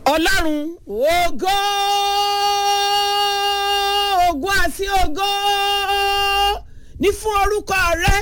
ọlọ́run ògo ògo àti ògo ní fún orúkọ rẹ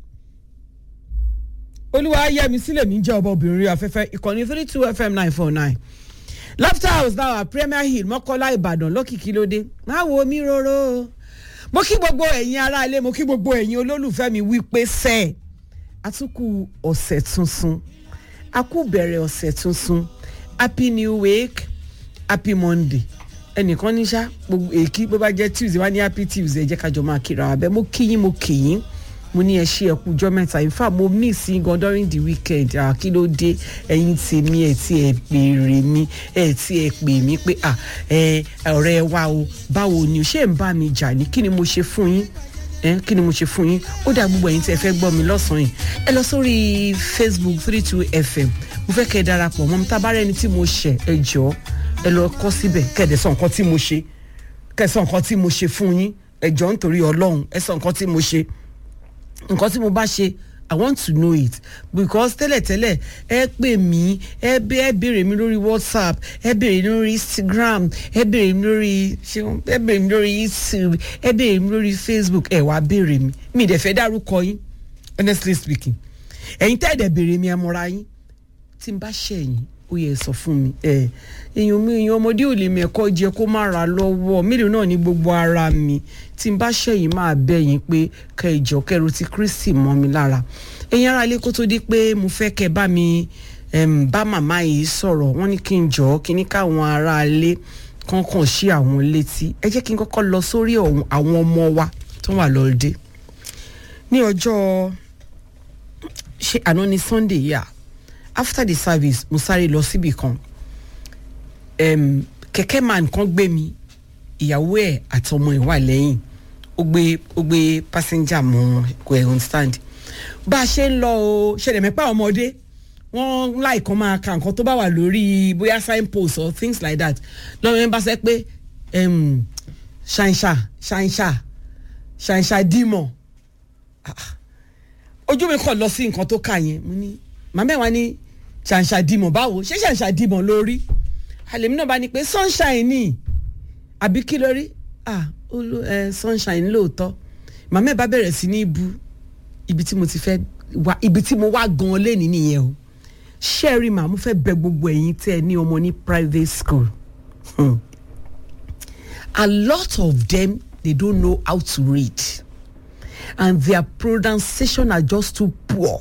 olúwa yẹmi sílẹ̀ mi jẹ́ ọba obìnrin afẹ́fẹ́ ìkànnì three two fm nine four nine laughter house náà premier hill mọ́kọ́lá ìbàdàn lọ́kìkí lóde má wo mi róró mo kí gbogbo ẹ̀yin aráalé mo kí gbogbo ẹ̀yin olólùfẹ́ mi wí pé sẹ́ẹ̀ àtúkù ọ̀sẹ̀ tuntun a kú bẹ̀rẹ̀ ọ̀sẹ̀ tuntun happy new week happy monday ẹnìkan ní sá gbogbo èkí bó bá jẹ́ tuesday wá ní happy tuesday ẹ jẹ́ ká jọ máa kíra wa bẹ́ẹ̀ mo kí yín mo kì yín mo ní ẹ ṣe ẹkú ọjọ́ mẹ́ta in fact mo miss yín gan during the weekend ah, kí ló dé ẹ̀yin tèmi ẹ̀ tí ẹ béèrè mi ẹ̀ tí ẹ pè mí pé ah, ẹ ọ̀rẹ́ wa o báwo ni o ṣé ń bá mi jà ní kí ni mo ṣe fún yín ẹ kí ni mo ṣe fún yín ó dà gbogbo ẹ̀yin tí ẹ fẹ́ gbọ́ mi lọ́sàn-án yìí ẹ lọ sórí facebook three two fm mo fẹ́ kẹ́ ẹ darapọ̀ mọ́ mi tá a bá rẹ́ ẹni tí mo ṣẹ̀ ẹ jọ ẹ lọ kọ́ síbẹ̀ kẹ́ ẹ dẹ̀ sọ nǹkan tí mo ṣe kẹ́ ẹ sọ nǹkan tí mo ṣe fún yín ẹ jọ nítorí ọlọ́run ẹ sọ nǹkan tí mo ṣe nǹkan tí mo bá ṣe i want to know it because tẹ́lẹ̀tẹ́lẹ̀ ẹ pè mí ẹ bẹ ẹ béèrè mi lórí whatsapp ẹ béèrè mi lórí instagram ẹ béèrè mi lórí ṣeun ẹ béèrè mi lórí youtube ẹ béèrè mi lórí facebook ẹ wàá béèrè mi mi dẹ̀ fẹ́ dárúkọ yín honestly speaking ẹ̀yin tẹ́ ẹ̀ dẹ̀ béèrè mi ẹ mọ́ra yín tí n bá ṣẹ̀yìn ó yẹ sọ fún mi ẹ èèyàn mi èèyàn ọmọdé ò lè mẹ́kọ́ jẹ kó má ra lọ́wọ́ mélòó náà ní gbogbo ara mi tí n bá ṣẹ̀yìn máa bẹ̀ yín pé kẹ ìjọ kẹrù ti kristi mọ́ mi lára ẹ̀yin ara ilé kó tó di pé mo fẹ́ kẹ bá mi em, bá màmá yìí sọ̀rọ̀ wọ́n ní kí n jọ kí ní káwọn ará ilé kankan sí àwọn létí ẹ jẹ́ kí n kọ́kọ́ lọ sórí ọ̀hún- àwọn ọmọ wa tó wà lọ́ọ́dẹ ní ọjọ́ ṣe àná ní sunday yà after the service mo sáré lọ síbì kan um, kẹ̀kẹ́ man kan gbé mi ìyàwó ẹ̀ àtọmọ ẹ̀ wà lẹ́yìn ó gbé ó gbé passenger mọ́ kò ẹ̀ understand bá a ṣe ń lọ o ṣẹlẹ̀ mẹ́pà ọmọdé wọ́n láìkan máa ka nǹkan tó bá wà lórí bóyá signpost or things like that lọ́wọ́ yẹn bá sẹ́ pé um, ṣàǹṣà ṣàǹṣà ṣàǹṣà dímọ̀ Ah, ah. ojú mi kàn lọ sí nǹkan tó kà yẹn mo ní màmá ẹ̀ wá ní ṣàǹṣà dímọ̀ báwo ṣé ṣàǹṣà dímọ̀ lórí àlèmí náà bá ní pé sunshine ni àbí kí lórí ah olú ẹ sunshine lóòótọ́ màmá ẹ̀ bá bẹ̀rẹ̀ sí ní bu ibi tí mo ti fẹ́ wá ibi tí mo wá gan lẹ́ni nìyẹn o ṣẹ́ẹ̀rì màá mo fẹ́ bẹ gbogbo ẹ̀yin tẹ́ ẹ ní ọmọ ní private school hmm. a lot of them they don't know how to read and their pronunciation are just too poor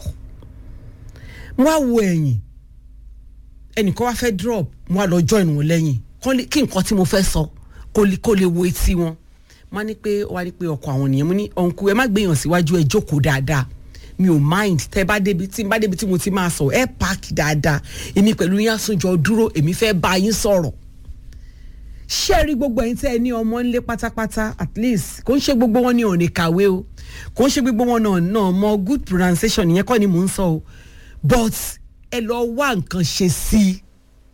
mo wá wo ẹ̀yìn ẹnìkan wá fẹ́ drop mo wá lọ join wọn lẹ́yìn kán lè- kí nǹkan tí mo fẹ́ sọ kó lè kó lè wo etí wọn mo wá ní pé ó wá ní pé ọkọ àwọn nìyẹn mo ní ọ̀nkú ẹ má gbéyàn síwájú ẹ jókòó dáadáa mi ò mind tẹ bá débi tí n bá débi tí mo ti máa sọ ẹ park dáadáa èmi pẹ̀lú yín àsùnjọ dúró èmi fẹ́ bá yín sọ̀rọ̀ ṣé ẹ rí gbogbo ẹ̀yin tẹ́ ẹ ní ọmọ ńlé pátápátá at least kò ń ṣe gbogbo wọn ní òní kàwé o kò ń ṣe gbogbo wọn náà náà mọ good pronunciation ìyẹn kọ́ ni mò ń sọ o but ẹ lọ wá nǹkan ṣe sí i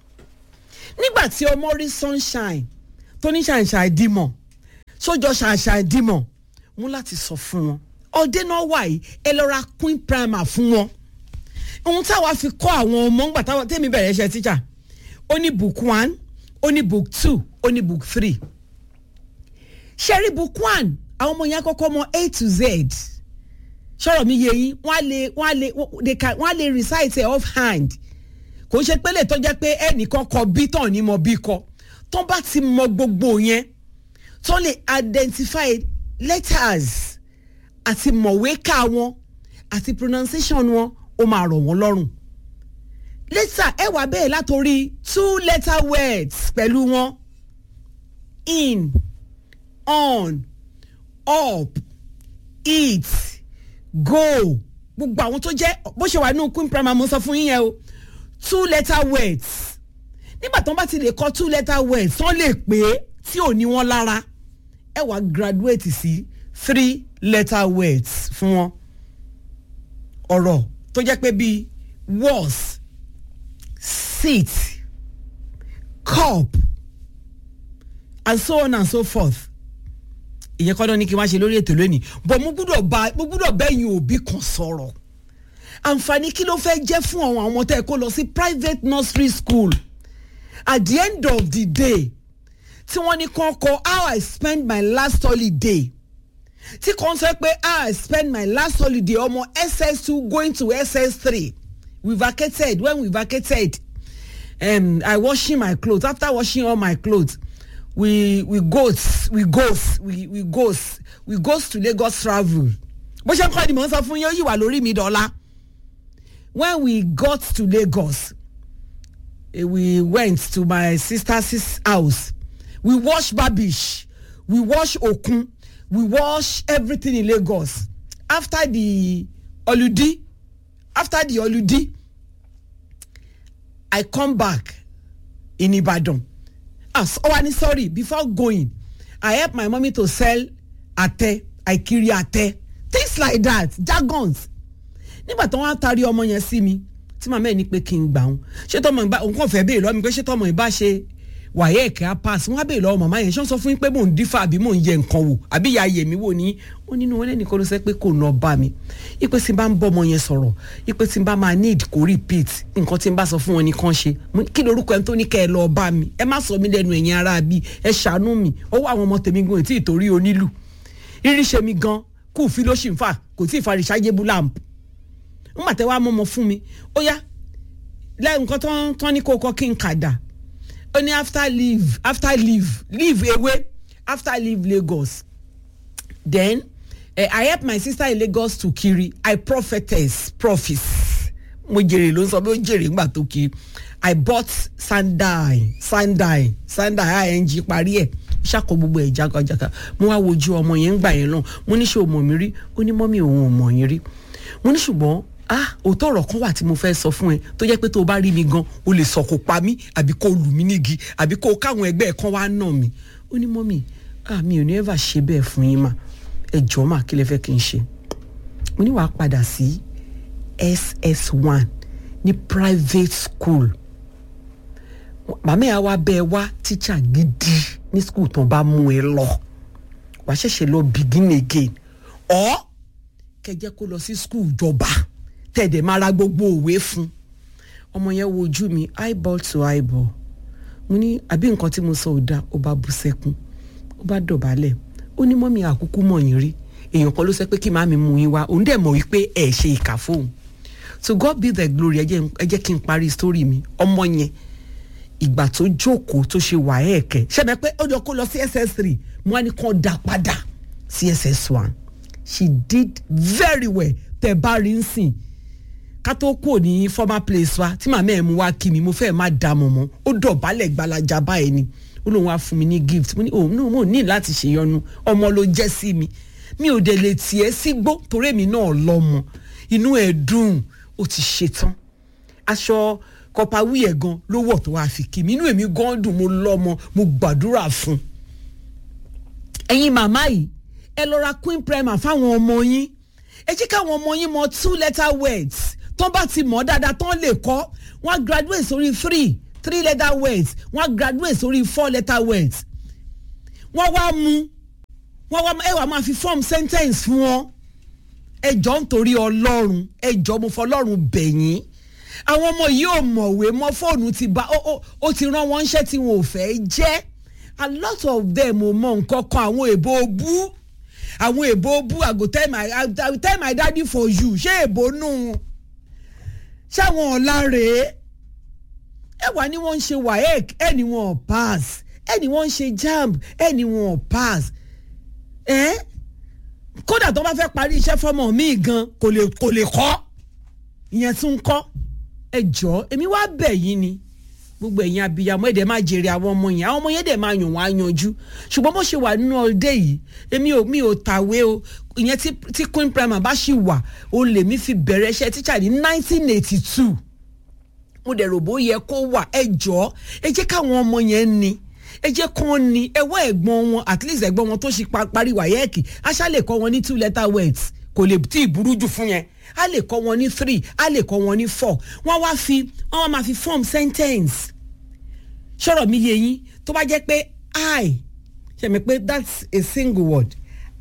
nígbà tí ọmọ rí sunshine tó ní ṣàǹṣà ìdímọ̀ sójọ ṣàǹṣà ìdímọ̀ mú láti sọ fún wọn ọdẹ náà wà yìí ẹ lọ ra queen primer fún wọn ohun táwa fi kọ́ àwọn ọmọ ńgbà táwọn tẹ́mi bẹ̀rẹ̀ iṣẹ́ tíjà ó ní book one ó ní book two ó ní book three ṣẹ́rí book one àwọn ọmọ yẹn kọ́kọ́ mọ a to z sọ̀rọ̀ mi yé yín wọ́n á lè wọ́n á lè they can wọ́n á lè recite it off hand kò ń ṣe pé lè tó jẹ́ pé ẹnìkan kọ bí tán ní mọ bí kọ tó bá ti mọ gbogbo yẹn tó lè identify letters àti mọ̀wé ká wọn àti pronunciation wọn ó máa rọ̀ wọ́n lọ́rùn later ẹ wà bẹ́ẹ̀ látòrí two letter words pẹ̀lú wọn in on up eat go gbogbo àwọn tó jẹ́ bó ṣe wà nínú queen primary mo sọ fún yín yẹn o two letter words nígbà tó ń bá ti lè kọ two letter words tán lè pé tí ò ní wọn lára ẹ wàá graduate sí three letter words fún wọn ọ̀rọ̀ tó jẹ́ pé bíi was sit cup and so on and so forth ìyẹn kọ́ náà ní kí n wá ṣe lórí ètò lónìí bọ̀ mo gbúdọ̀ bá mo gbúdọ̀ bẹ́yìn òbí kan sọ̀rọ̀ àǹfààní kí ló fẹ́ jẹ́ fún àwọn ọmọ tẹ́ ẹ kó lọ sí private nursery school at the end of the day tí wọ́n ní kàn kọ how I spend my last holiday tí kàn sọ pé how I spend my last holiday ọmọ SS2 going to SS3 we vacated when we vacated um, I washing my clothes after washing all my clothes we we goes we goes we we goes we goes to Lagos travel bó ṣe ń kọ́ ni mò ń sọ fún yín ó yìí wà lórí mi dọ́là when we got to Lagos eh, we went to my sister's house we wash babish we wash okun we wash everything in Lagos after the holiday after the holiday I come back in Ibadan as oh ani sorry before going I help my mommy to sell ate I kiri ate things like that jargons nígbà tí wọ́n á taari ọmọ yẹn sí mi tí màmá ẹ̀ ní pé kí n gbà wọn ṣé tọmọ ìbá òun kàn fẹ́ béèrè lọ́wọ́ mi pé ṣé tọmọ ìbá ṣe wàyẹ̀ ẹ̀kẹ́ á pass wọ́n á béèrè lọ́wọ́ màmá yẹn ṣé wọ́n sọ fún yín pé mò ń dífà àbí mò ń yẹ nǹkan wò àbí ìyá yẹ̀mí wò ní ó nínú wọn lẹ́nìkan ló sẹ́ pé kò nà bá mi ipe tí n bá ń bọ́ ọmọ yẹn sọ̀rọ̀ ipe tí n bá máa need kó repeat nǹkan tí n bá sọ fún wọn ní kàn ṣe kí lorúkọ ẹni tó ní kẹ́ ẹ lọ bá mi ẹ má sọ mí lẹ́nu ẹ̀yìn ara bí ẹ ṣàánú mi ọwọ́ àwọn ọmọ tèmi gan tí ìtorí onílù rírí ṣe mi gan kú fi ló ṣì ń fà kò tí ì fa rechargeable lamp ńgbà tẹ wàá mọ́mọ́ fún mi ó yá lẹ́yìn nǹkan tó ń tán ní kó kọ́ kí n kà dà ó ní after leave after leave leave away after leave Lagos then uh, I help my sister in Lagos to kiri I prophetess prophets mo jèrè ló ń sọ pé ó jèrè ńgbà tó kiri I bought sandal sandal sandal ing parí ẹ̀ ṣàkó gbogbo ẹ̀ jákàjáká mo wá wojú ọmọ yẹn ń gbà yẹn náà mo ní ṣe ò mọ̀ mí rí ó ní mọ́mí òun ò mọ̀ yín rí mo ní ṣùgbọ́n ah òótọ́ ọ̀rọ̀ kan wà tí mo fẹ́ sọ fún ẹ tó jẹ́ pé tó o bá rí mi gan o lè sọ kó pa mí àbí kó lù mí nígi àbí kó káwọn ẹgbẹ́ ẹ̀ kan wá nà mí ó ní mọ́mí ah mi ò ní ever ṣe bẹ́ẹ̀ fún yín mà ẹ jọ̀ọ́ mà kí lẹ fẹ́ kí n ṣe mo ní wàá padà sí SS1 ní private school màmá ẹ̀ wá bẹ́ẹ̀ wá tíṣà gidi ní school tó bá mú ẹ lọ wàá ṣẹ̀ṣẹ̀ lọ begin again ọ̀ kẹjẹ kó lọ sí skul jọba tẹ̀dẹ̀ máa ra gbogbo òwe fún ọmọ yẹn wo ojú mi eyeball to eyeball mo ní àbí nǹkan tí mo sọ ò dáa ó bá bú sẹ́kún ó bá dọ̀bálẹ̀ ó ní mọ́mí àkúkú mọ̀ yín rí èèyàn kan ló sọ pé kí màmí mú yín wá òun dẹ̀ mọ̀ wípé ẹ̀ ṣe ìkà fóun so God be the glory ẹ jẹ́ kí n parí story mi ọmọ yẹn ìgbà tó jókòó tó ṣe wà ẹ̀ẹ̀kẹ́ ṣẹ́mi pé ó jọ kó lọ sí SS3 mo wá ní kàn dá padà sí SS1 she did very well tẹ bá rí ń sìn ká tó kúrò ní former place wa tí màmá ẹ̀ mú wá kí mi mo fẹ́ má dà mọ̀ mọ́ ó dọ̀bálẹ̀ gbalaja báyìí ni ó lóun wá fún mi ní gift mo ní òun náà mo ní láti ṣèyọnu ọmọ ló jẹ́ sí mi mi ò dẹ̀ lè tiẹ̀ sígbó torí èmi náà lọ́mọ inú ẹ̀ dùn ó ti ṣetán aṣọ kọpa wíyẹ̀ gan ló wọ̀ tó wá fi kí mi inú èmi gan dùn mo lọ́mọ mo gbàdúrà fún ẹ̀yin màmá yìí ẹ lọ ra queen primer fáwọn ọmọ yín ẹ jẹ́ káwọn ọmọ yín mọ two letter words tó bá ti mọ̀ dáadáa tán lè kọ́ wọ́n á graduate sórí three three letter words wọ́n á graduate sórí four letter words wọ́n wá mú wọ́n wá ẹ wá máa fi form sentence fún wọn ẹ jọ nítorí ọlọ́run ẹ jọ mo fọlọ́run bẹ̀yìn àwọn ọmọ yìí ò mọ̀wé mọ́ fóònù ti bá ó ti rán wọn ṣẹ́ tí wọn ò fẹ́ jẹ́ a lot of them ò mọ nǹkan kan àwọn èbó bú àwọn èbó bú i go tell my i go tell my daddy for you ṣé èbó nù ṣáwọn ọ̀la rèé ẹ wà ní wọ́n ń ṣe waec ẹ ní wọ́n pass ẹ ní wọ́n ń ṣe jamb ẹ ní wọ́n pass ẹ kódà tó bá fẹ́ parí iṣẹ́ fọmọ mi gan kò lè kò lè kọ́ ìyẹn tún kọ́ ẹ jọ èmi wá bẹ̀ yín ni gbogbo ẹ̀yin abiyamọ ẹ̀dẹ̀ máa jèrè àwọn ọmọ yẹn àwọn ọmọ yẹn dẹ̀ máa yàn wọ́n á yanjú ṣùgbọ́n bó ṣe wà nínú ọdẹ yìí èmi ò mi ò tàwé o ìyẹn tí tí queen primer bá ṣì wà o lè mi fi bẹ̀rẹ̀ iṣẹ́ tíṣà ní nineteen eighty two mo dẹ̀ rò bó yẹ kó wà ẹ jọ ẹ jẹ́ káwọn ọmọ yẹn ní ẹ jẹ́ kán ní ẹ wá ẹ̀gbọ́n wọn at least ẹ̀gbọ́n wọn tó ṣe parí wáyẹ́ẹ̀kì aṣá lè kọ́ wọn ní two letter words kò lè tí ì burú jù fún yẹn a lè kọ́ wọn ní three a lè kọ́ wọn ní four wọ́n wá fi wọ́n wá máa fi form sentence sọ̀rọ̀ mi yé yín tó bá jẹ́ pé i ṣe mi pé that's a single word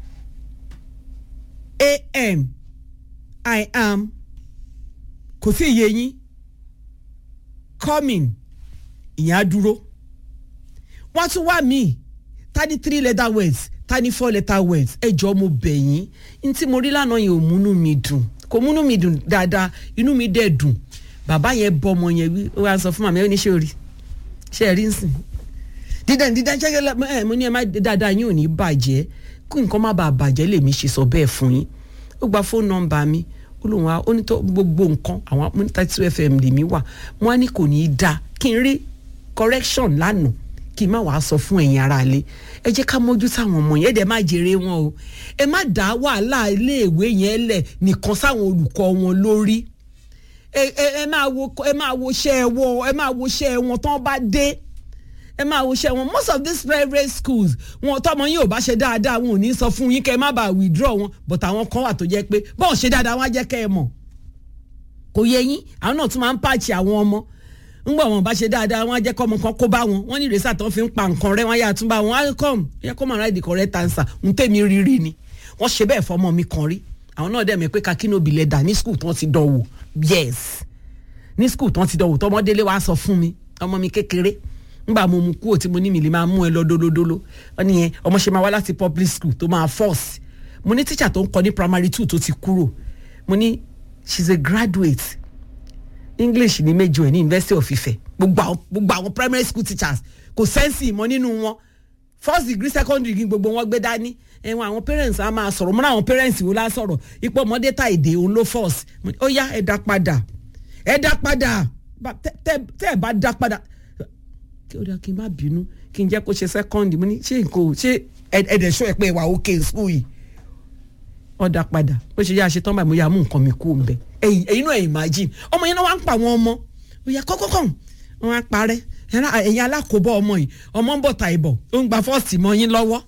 am i am kò sí iye yín coming ìyẹn á dúró wọ́n tún wá míì ta ní three letter words ta ní four letter words ẹ jọ mo bẹ̀ yín n tí mo rí lánàá yẹn ò múnú mi dùn kò múnú mi dùn dáadáa inú mi dẹ̀ dùn bàbá yẹn bọ́ ọmọ yẹn wí ó wá sọ fún màmá ẹ ní ṣé o rí ṣé ẹ rí ń sìn dídán dídán ṣẹ́gẹ́ ẹ mo ní ẹ má dáadáa yín ò ní bàjẹ́ kí nǹkan má bàa bàjẹ́ lèmi ṣe sọ bẹ́ẹ̀ fún yín ó gba fóònù nọ́mbà mi ó lóun á ó ní tó gbogbo nǹkan àwọn amúnítàtú fm lèmi wà wọn á ní kò ní í dáa kí n rí correction lánàá kí n má wàá sọ fún ẹ̀yin ara ilé ẹ jẹ́ ká mójú táwọn ọmọ yẹn ẹ dẹ̀ má jèrè wọn o ẹ má dá wàhálà iléèwé yẹn lẹ̀ nìkan sáwọn olùkọ́ wọn lórí ẹ ẹ ẹ máa wo ẹ máa wo iṣẹ́ wọn ẹ máa wo iṣẹ́ wọn tán bá dé ẹ máa wo iṣẹ́ wọn most of these private schools wọn tọmọ yín ò bá ṣe dáadáa wọn ò ní sọ fún yín kẹ́ ẹ má bàa withdraw wọn but àwọn kan wà tó jẹ́ pé bọ́ọ̀ ṣe dáadáa wọn á jẹ́ kẹ́ ẹ mọ̀ kò yẹ yín àwọn náà tún máa ń pààchì àwọn ọmọ ńgbà wọn bá ṣe dáadáa wọn á jẹ́ kọ́mọ kan kó bá wọn wọn ní ìrẹsà tó ń fi ń pa nǹkan rẹ wọn á yà tún bá wọn á come yẹ kó máa ráìdì correct answer ń tèmi rírí ni wọ́n ṣe bẹ́ẹ̀ fọmọ mi kan rí àwọn náà dẹ̀ mẹ́ pé kakínóbi lẹ̀ dà ní school tán ti dánwò yes ní school tán ti dánwò tọmọdélé wàá sọ fún mi ọmọ mi kékeré ngbà mo mu kúrò tí mo ní mi lè máa mú ẹ lọ dólódóló wọn ni yẹn ọmọ ṣe máa wá láti public school tó máa force mo ní teacher tó ń kọ ní primary two tó ti kúrò mo ní she's a graduate english ní méjì ẹ̀ ní university of ife gbogbo àwọn gbogbo àwọn primary school teachers kò sẹ́ǹsì ìmọ̀ nínú wọn first degree second degree gbogbo wọn gbé dání ẹ̀wọ̀n àwọn parents á máa sọ̀rọ̀ mọ́ra àwọn parents wo lá sọ̀rọ̀ ipò ọmọdé ta èdè òun ló force ó yá ẹ dá padà ẹ dá padà tẹ́ ẹ bá dá padà kí ó dá kí n má bínú kí n jẹ́ kó ṣe second mo ní ṣé nǹkan ò ṣé ẹ̀ẹ́dẹ̀ ṣọ́ ẹ pé ìwà òkè school yìí ọ̀dà padà ó ṣe yá ṣe tán báyìí mo yà mú nǹkan mi kú mbẹ ẹ̀yin ẹ̀yin náà imagine ọmọ yẹn náà wá ń pa àwọn ọmọ ó yà kọ́kọ́kọ́ wọn á parẹ́ ẹ̀yin alákòóbọ̀ ọmọ yìí ọmọ ń bọ̀ ta ìbọ̀ ó ń gba fọ́ọ̀sì mọ́ yín lọ́wọ́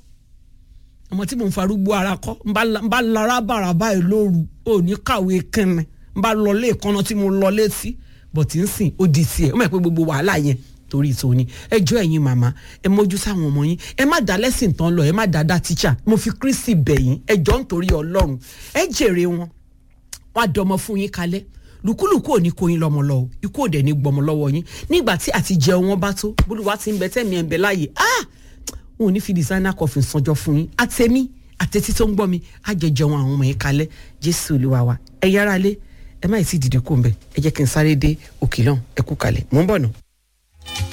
ọmọ tí mò ń farúgbó ara kọ́ ń bá lara bàrà báyìí lóru ò ní kàwé kínni ń bá lọ lé ìkànnà tí mo lọ létí bọ̀tí ń sìn ó di tiẹ̀ ó mọ̀ pé gbogbo wàhálà yẹn torí tòní ẹ jọ ẹ̀yin màmá ẹ mójú sáwọn ọmọ yín ẹ má dá lẹ́sìn tán lọ ẹ má dá dá tíṣà mo fi kristi bẹ̀ yín ẹ jọ nítorí ọlọ́run ẹ jèrè wọn wọn á dọmọ fún yín kalẹ̀ lùkúlùkù ò ní kó yín lọ́mọ lọ́wọ́ ikú òdẹ ní gbọmọ lọ́wọ́ yín nígbà tí àti jẹun wọn bá tó bólúwa ti ń bẹ tẹ́mi ẹ̀ ń bẹ láàyè ah wọn ò ní fi designer coffin sanjọ fún yín àtẹ̀mí àtẹ̀tí tó ń gbọ́ mi á jẹ jẹun àwọn ọmọ yín kalẹ̀ jésù olúwa wa ẹ yára lé ẹ má ì sí dìde kó ń bẹ ẹ jẹ́ kí n sáré dé òkè náà ẹ kú kalẹ̀ mò ń bọ̀ náà.